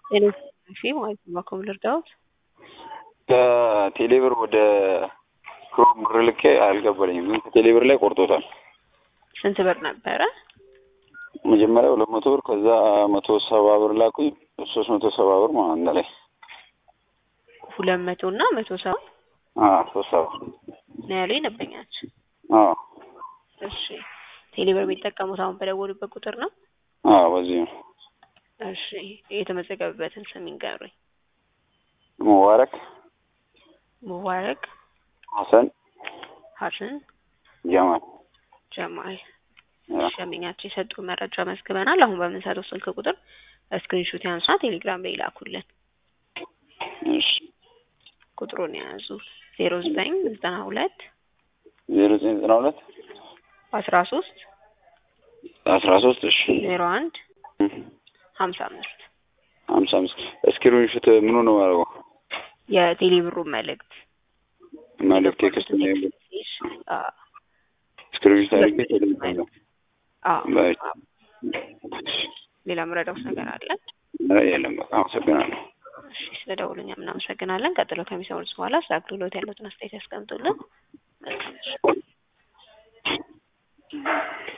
ቴሌቪዥን ፊልም ማለት ነው። በኮም ልርዳዎት? ከቴሌብር ወደ ክሮም ብር ልኬ አልገባልኝም፣ ግን ከቴሌብር ላይ ቆርጦታል። ስንት ብር ነበረ? መጀመሪያ ሁለት መቶ ብር ከዛ መቶ ሰባ ብር ላኩኝ። ሶስት መቶ ሰባ ብር ማለት ነው ላይ ሁለት መቶ እና መቶ ሰባ ሶስት ሰባ ነው ያሉኝ ነበኛች። አዎ እሺ ቴሌብር የሚጠቀሙት አሁን በደወሉበት ቁጥር ነው? አዎ በዚህ ነው። እሺ የተመዘገበበትን ስም ይንገሩኝ። ሙባረክ ሙባረክ ሀሰን ሀሰን ጀማል ጀማል ሸሚኛቸው የሰጡ መረጃ መዝግበናል። አሁን በምንሰጠው ስልክ ቁጥር ስክሪንሹት ያንሷ ቴሌግራም ላይ ይላኩልን። እሺ ቁጥሩን የያዙ ዜሮ ዘጠኝ ዘጠና ሁለት ዜሮ ዘጠኝ ዘጠና ሁለት አስራ ሶስት አስራ ሶስት እሺ ዜሮ አንድ ሀምሳ አምስት ሀምሳ አምስት ስክሪንሹት ምኑ ነው ያደረገው? የቴሌብሩ መልእክት መልእክት ቴክስት ነው ስክሪንሹት አድርጌ ቴሌግራም ነው ሌላ ምረዳውስ ነገር አለ? የለም በቃ አመሰግናለሁ። እሺ ስለ ደውሉኛ እናመሰግናለን። ቀጥሎ ከሚሰሙት በኋላ ስለ አገልግሎት ያሉትን አስተያየት ያስቀምጡልን። መልካም